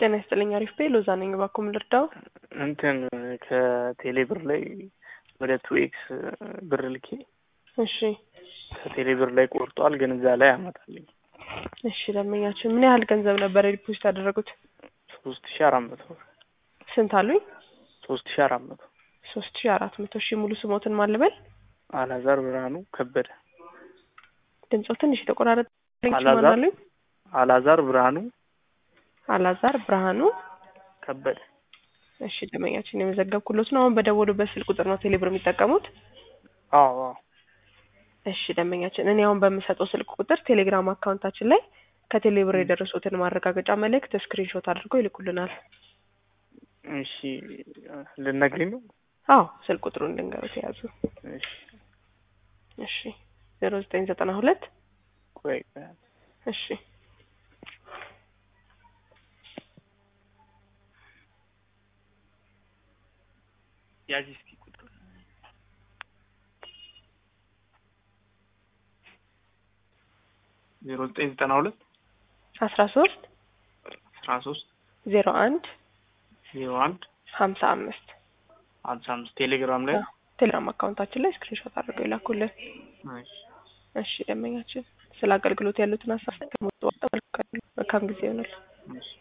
ጤና ይስጥልኝ። አሪፍ ቤ ሎዛ ነኝ። እባክዎ ምን ልርዳው? እንትን ከቴሌ ብር ላይ ወደ ቱ ኤክስ ብር ልኬ እሺ ከቴሌ ብር ላይ ቆርጧል፣ ግን እዛ ላይ አመጣልኝ እሺ። ደንበኛችን ምን ያህል ገንዘብ ነበር ዲፖዚት ያደረጉት? ሶስት ሺ አራት መቶ ብር ስንት አሉኝ? ሶስት ሺ አራት መቶ ሶስት ሺ አራት መቶ ሺ ሙሉ ስሞትን ማን ልበል? አላዛር ብርሃኑ ከበደ። ድምፆ ትንሽ የተቆራረጠ ማን አላዛር አሉኝ? አላዛር ብርሃኑ አላዛር ብርሃኑ ከበደ። እሺ ደንበኛችን የመዘገብኩሎት ነው። አሁን በደወሉበት ስልክ ቁጥር ነው ቴሌብር የሚጠቀሙት? አዎ አዎ እሺ ደንበኛችን እኔ አሁን በምሰጠው ስልክ ቁጥር ቴሌግራም አካውንታችን ላይ ከቴሌብር የደረሱትን ማረጋገጫ መልእክት ስክሪንሾት አድርገው ይልኩልናል። እሺ ልነግሪኝ ነው? አዎ ስልክ ቁጥሩን ልንገሩት የያዙ እሺ እሺ ዜሮ ዘጠኝ ዘጠና ሁለት ቆይ ቆይ እሺ ያዥ እስኪ ቁጥር ዜሮ ዘጠኝ ዘጠና ሁለት አስራ ሶስት አስራ ሶስት ዜሮ አንድ ዜሮ አንድ ሀምሳ አምስት ሀምሳ አምስት ቴሌግራም ላይ ቴሌግራም አካውንታችን ላይ ስክሪንሾት አድርገው ይላኩልን። እሺ እሺ ደንበኛችን ስለ አገልግሎት ያሉትን ሀሳብ ከሞጡ መልካም ጊዜ ይሆናል። እሺ